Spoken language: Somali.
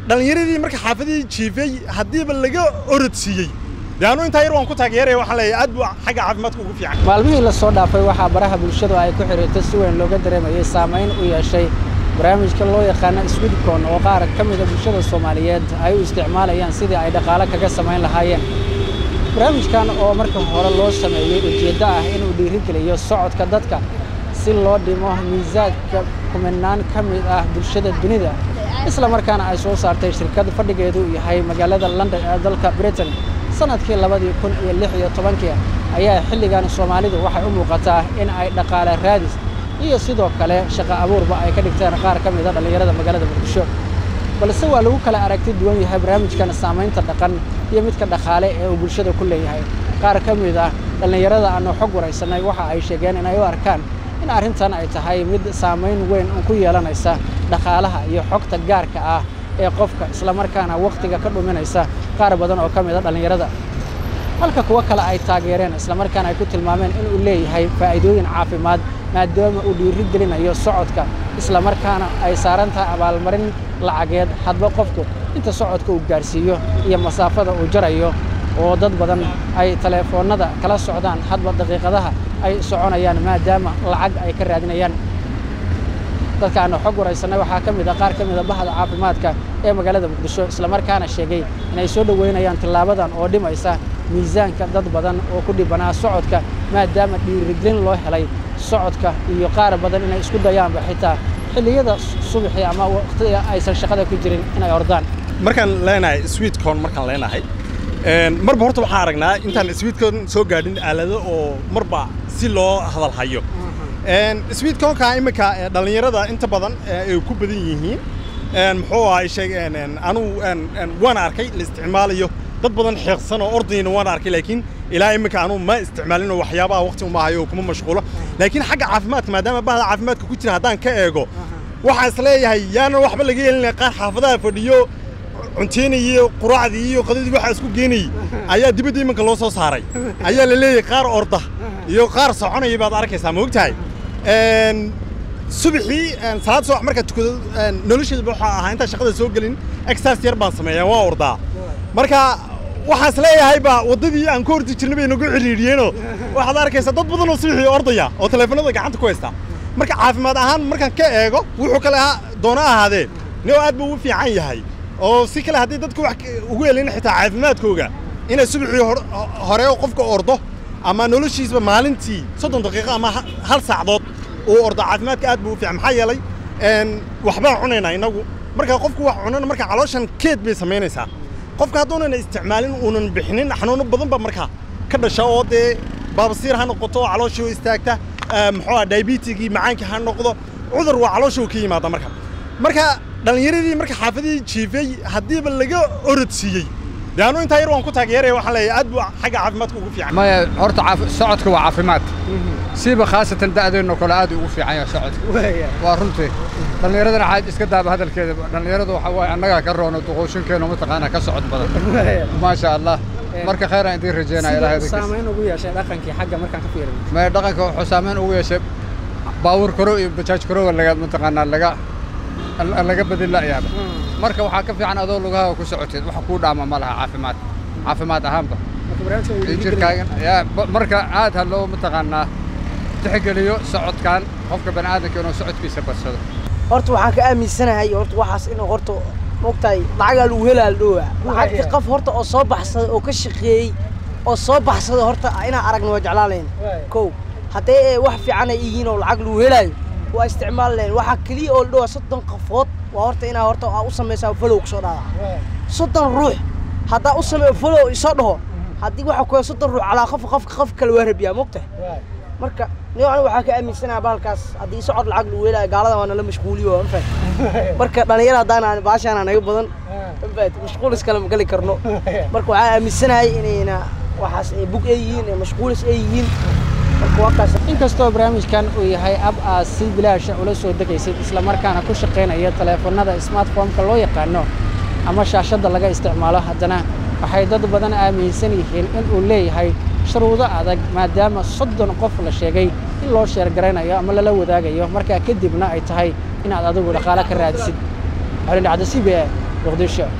dhallinyaradii marka xaafadihii jiifay haddiiba laga orod siiyey dee anu intaa yar waan ku taageeraya waxaan leeyahay aad buu xagga caafimaadka ugu fiican maalmihii la soo dhaafay waxaa baraha bulshadu ay ku xidhiirtay si weyn looga dareemayay saamayn u yeeshay barnaamijka loo yaqaano swidcon oo qaar ka mida bulshada soomaaliyeed ay u isticmaalayaan sidii ay dhaqaale kaga samayn lahaayeen barnaamijkan oo marka hore loo sameeyey ujeeddo ah inuu dhiirigeliyo socodka dadka si loo dhimo miisaanka kuminaan ka mid ah bulshada dunida isla markaana ay soo saartay shirkad fadhigeedu yahay magaalada london ee dalka britain sanadkii labadii kun iyo lix iyo tobankii ayaa xilligan soomaalidu waxay u muuqataa in ay dhaqaale raadis iyo sidoo kale shaqo abuurba ay ka dhigteen qaar ka mida dhallinyarada magaalada muqdisho balse waa lagu kala aragti duwan yahay barnaamijkan saamaynta dhaqan iyo midka dhaqaale ee uu bulshada ku leeyahay qaar ka mid ah dhallinyarada aanu xog waraysanay waxa ay sheegeen in ay u arkaan in arrintan ay tahay mid saamayn weyn ku yeelanaysa dhaqaalaha iyo xogta gaarka ah ee qofka islamarkaana wakhtiga ka dhuminaysa qaar badan oo ka mid a dhallinyarada halka kuwo kale ay taageereen islamarkaana ay ku tilmaameen inuu leeyahay faa'iidooyin caafimaad maadaama uu dhiiri gelinayo socodka islamarkaana ay saaran tahay abaalmarin lacageed hadba qofku inta socodka uu gaarsiiyo iyo masaafada uu jarayo oo dad badan ay taleefoonnada kala socdaan hadba daqiiqadaha ay soconayaan maadaama lacag ay ka raadinayaan dadka aanu xog waraysanay waxaa ka mid a qaar ka mida bahda caafimaadka ee magaalada muqdisho islamarkaana sheegay inay soo dhoweynayaan tillaabadan oo dhimaysa miisaanka dad badan oo ku dhibanaa socodka maadaama dhiirigelin loo helay socodka iyo qaar badan inay isku dayaanba xitaa xilliyada subaxii ama waqtiga aysan shaqada ku jirin inay ordaan markaan leenahay sweetcon markaan leenahay marba horta waxaan aragnaa intaan sweetcon soo gaadhin aalado oo marba si loo hadal hayo sweetconka imika dhallinyarada inta badan ay ku badan yihiin muxuu ahay sheeg anuu waan arkay la isticmaalayo dad badan xeeqsan oo ordayna waan arkay laakiin ilaa imika anuu ma isticmaalino waxyaabaha waqti uma hayo oo kuma mashquulo laakiin xagga caafimaadka maadaama bahda caafimaadka ku jira haddaan ka eego waxaan isleeyahay yaanan waxba laga yeelina qaar xaafadaha fadhiyo cunteynayey quraacdii iyo qadadii waxaa isku geenayey ayaa dibadda iminka loo soo saaray ayaa la leeyahay qaar orda iyo qaar soconaya baad arkaysaa ma ogtahay subaxii salaad subax markaa tukado nolosheedaba waxaa ahaa intaan shaqada soo gelin exercise yar baan sameeyaa waan ordaa marka waxaan is leeyahay ba waddadii aan ka ordi jirnay bay nagu xidhiidhiyeenoo waxaad arkaysaa dad badan oo subaxii ordaya oo taleefanada gacanta ku haysta marka caafimaad ahaan markaan ka eego wuxuu kale doona ahaadee nio aad buu u fiican yahay oo si kale haddii dadku wax ugu elin xitaa caafimaadkooga inay subaxii hore qofka ordo ama noloshiisba maalintii soddon daqiiqo ama hal saacdood uu ordo caafimaadka aad buu u fiican maxaa yeelay waxbaan cunaynaa innagu marka qofku wax cunana marka calooshan keed bay samaynaysaa qofka hadduunan isticmaalin uunan bixinin xanuuno badan ba marka ka dhasha oo dee baabasiir ha noqoto oo calooshii istaagta muxuu ah diabetigii macaankii ha noqdo cudur waa calooshuu ka yimaada marka marka dhallinyaradii marka xaafadihii jiifay haddiiba laga orod siiyey dee anu intaa yar waan ku taageeraya waxaan leeyahay aad buu xagga caafimaadka ugu fiican maya horta socodka waa caafimaad siiba khaasatan da'deenno kale aad ugu fiican yahay socodka waa runtii dhallinyaradana xaaj iska daaba hadalkeeda dhallinyaradu waxa waaye annagaa ka roono duquushinkeenu mataqaanaa ka socod badan maasha allah marka khayr aan idiin rajeynaya ilahay saamayn ugu yeeshay dhaqankii xagga markaan ka fiirin maya dhaqanka wuxuu saamayn ugu yeeshay baawur karo iyo bajaaj karoga laga mataqaanaa laga laga badin la'yaaba marka waxaa ka fiican adoo lugaha ku socoteed wax kuu dhaama ma laha caafimaad caafimaad ahaanba jirkaagan yaa marka aad ha loo mataqaanaa tixgeliyo socodkan qofka bani aadamka inuu socodkiisa badsado horta waxaan ka aaminsanahay horta waxaas inuu horta mogtahay lacagaa lagu helaa la dhowaa lacagta qof horta oo soo baxsaday oo ka shaqeeyey oo soo baxsaday horta inaan aragna waa jeclaalayn kow hadday wax fiican ay yihiin oo lacag lagu helaayo waa isticmaali lahayn waxaa keliya oo la dhowaa soddon qafood waa horta inaa horta aa u samaysaa falow kusoo dhaada soddon ruux haddaa u sameeyo falow isoo dhaho haddii waxa ku soddon ruux calaa qof qofka qof kale waa rabiyaa mogtahay marka nin aniga waxaa ka aaminsanaha bahalkaas haddii socod lacag lagu helaayo gaalada waa nala mashquuliyo waa anfahad marka dhalinyara haddaan baashaana naga badan anfahad mashquulis kale ma geli karno marka waxaa aaminsanahay inayna waxaas ay bug ay yihiin ee mashquulis ay yihiin inkastoo barnaamijkan uu yahay ab aad si bilaasha ula soo degaysid islamarkaana ku shaqaynaya taleefannada smartfomka loo yaqaano ama shaashadda laga isticmaalo haddana waxay dad badan aaminsan yihiin in uu leeyahay shuruudo adag maadaama soddon qof la sheegay in loo sheergaraynayo ama lala wadaagayo markaa kadibna ay tahay inaad adigu dhaqaale ka raadisid xolindhacdo c b a muqdisho